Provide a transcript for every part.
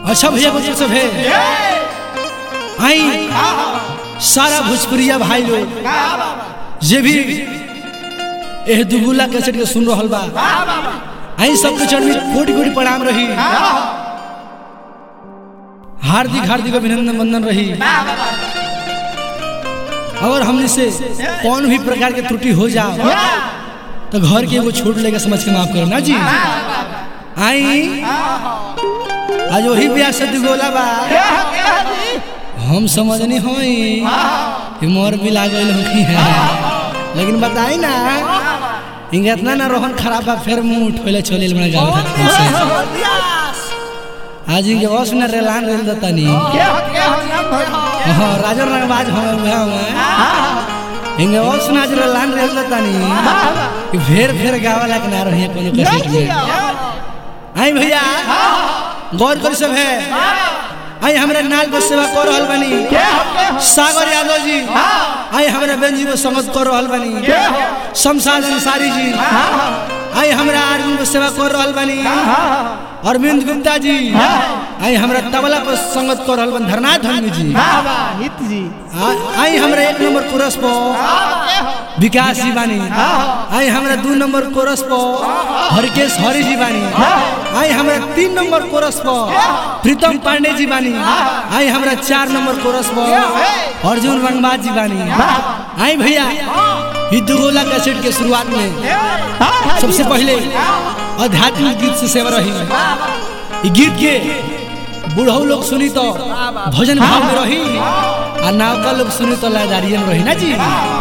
अच्छा भैया बच्चों सब है आई सारा भोजपुरिया भाई लोग जे भी एह दुगुला कैसेट के सुन रहल बा आई सबके चरण में कोटि कोटि प्रणाम रही हार्दिक हार्दिक अभिनंदन वंदन रही और हमने से कौन भी प्रकार के त्रुटि हो जाओ तो घर के एगो छोट लेके समझ के माफ करो ना जी आई आज वही ब्याह से दुगोला बा हम समझनी होई कि मोर भी लागल होखी है लेकिन बताई ना इनका इतना ना रोहन खराब बा फिर मुंह उठोले छोले बना गाँव खातिर से आज इनके बस में रेलान रेल देता नहीं हाँ राजन रंगबाज हम हुआ हुआ इनके बस में आज रेलान रेल देता नहीं कि फेर फेर गावा लाग ना रही कोनो कैसेट में आई भैया गौर कर सब है आई हमारे नाल पर सेवा कर रहल बनी सागर यादव जी आई हमारे बहन जी को समझ कर रहल बनी शमशाद अंसारी जी आई हमारा आर्मी पर सेवा कर रहल बनी अरविंद गुप्ता जी आई हमरा तबला पर संगत कर रहल बन धरनाथ धर्मी जी हित जी आ- आई हमरा एक नंबर कोरस पर विकास जी बानी आई हमरा दू नंबर कोरस पर हरकेश हरि जी बानी आई हमरा तीन नंबर कोरस पर प्रीतम पांडे जी बानी आई हमरा चार नंबर कोरस पर अर्जुन रंगबाज जी बानी आई भैया ई दुगोला कैसेट के शुरुआत में सबसे पहले आध्यात्मिक गीत से सेवा रही ई गीत के बूढ़ऊ लोग सुनी तो भजन भाव में रही आ नावका लोग सुनी तो लयदारिये में रही ना जी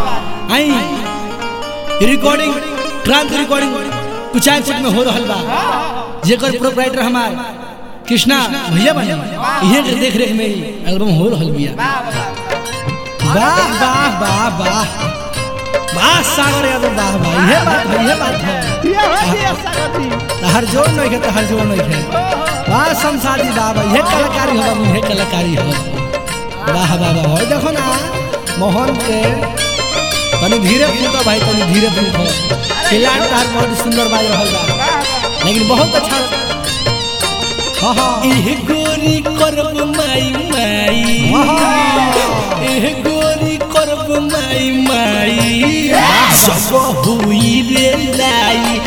आई रिकॉर्डिंग क्रांति रिकॉर्डिंग कुचायकोट में हो रहल बा जेकर प्रोपराइटर हमार कृष्णा भैया बने इहे के देख रेख में ही एल्बम हो रहल बिया वाह वाह वाह वाह वाह सागर यादव वाह वाह इहे बात है इहे बात है ये हो दिया सागती तहर जोड़ नहीं है तहर जोड़ नहीं है वाह संसादी बाबा ये कलाकारी हो बाबू ये कलाकारी हो वाह बाबा हो देखो ना मोहन के तनी धीरे फूटो भाई तनी धीरे फूटो खिलाड़ तार बहुत सुंदर बाज रहल बा लेकिन बहुत अच्छा हाँ हाँ एह गोरी करब माई माई एह गोरी करब माई माई सब हुई रे लाई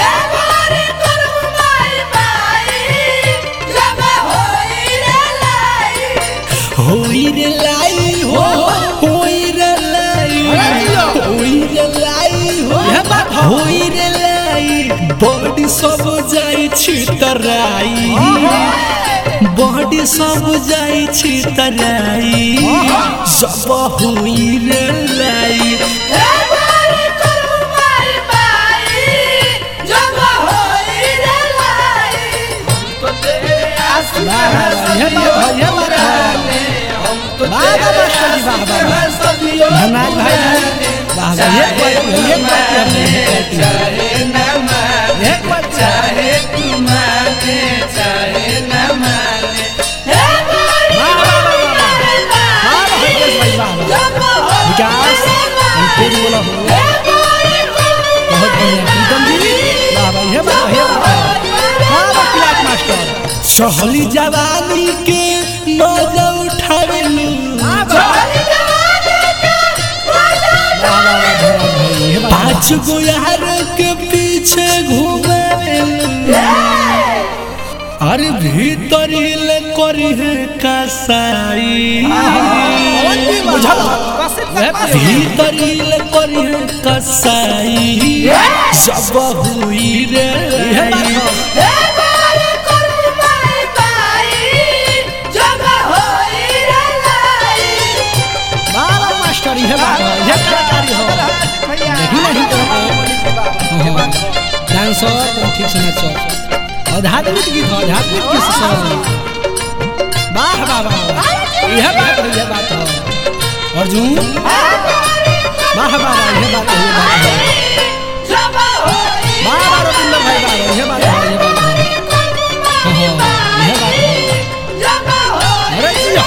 होई रे लाई हो होई रे लाई होई रे लाई हो यह बात हो। होई रे लाई बॉडी सब जाई छितराई बॉडी सब जाई छितराई सब हुई रे लाई ये बात है ये बात है वाह वाह मास्टर जी वाह वाह वाह धनाज भाई वाह वाह ये बात ये बात है ये बात है विकास हम तेज बोला हो बहुत बढ़िया प्रीतम जी वाह वाह ये बात है ये बात है वाह वाह क्लास मास्टर चहली जवानी के मजा उठावेलू पाँच गो यार के पीछे घूमेलू अरे भीतर ले करी है कसाई भीतर ले करी है कसाई सब हुई रे ये बात हो वाह वाह मास्टर ये बात है ये कलाकारी हो देखी नहीं तो हाँ डांसर तुम ठीक से नाचो आध्यात्मिक गीत हो आध्यात्मिक गीत से सब वाह वाह वाह यह बात है यह बात है अर्जुन वाह वाह वाह यह बात है यह बात है वाह वाह रविंद्र भाई वाह यह बात है यह बात है हाँ हाँ यह बात है अरे जिया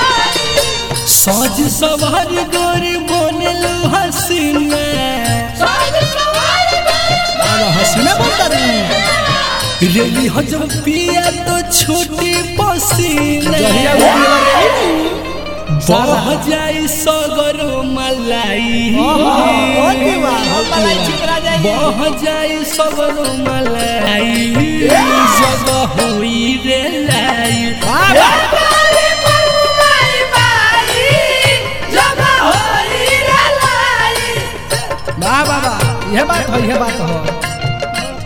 सज सवार गोरी बनलू हसीना वाह वाह हसीना बोलता रही रेली हो जब पिया तो छोटी पसीना जहिया वो पियला बह जाई सगर मलाई ओ दीवा हम मलाई छिकरा जाइए बह जाई सगर मलाई जग होई रे लाई वाह बाबा यह बात हो यह बात हो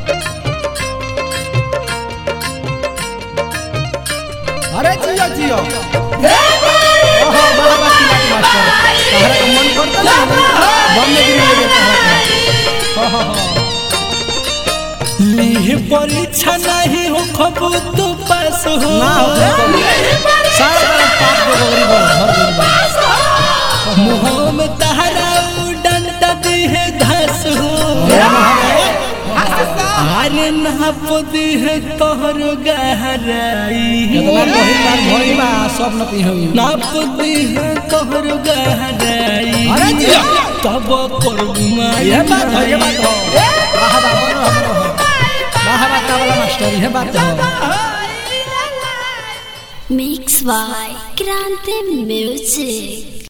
अरे जियो जियो ओहो बाबा की बात मास्टर तहरा का मन करता ना बम में गिरी ले तहरा का हो हो हो लीह परीक्षा नहीं हो खबू तो पास हो ना हो सारा पाप को गौरी बोल भर गई मुँह में तहरा डंडा दी है घास हो अरे नाप दी है तोहर गहराई कितना बहिन बार भई बा सब न पी होई नाप दी है तोहर गहराई अरे जिया। तब पर माई यह बात हो यह बात हो वाह बाबा वाह बाबा वाह बाबा वाला मास्टर यह बात हो Mix by Grande Music.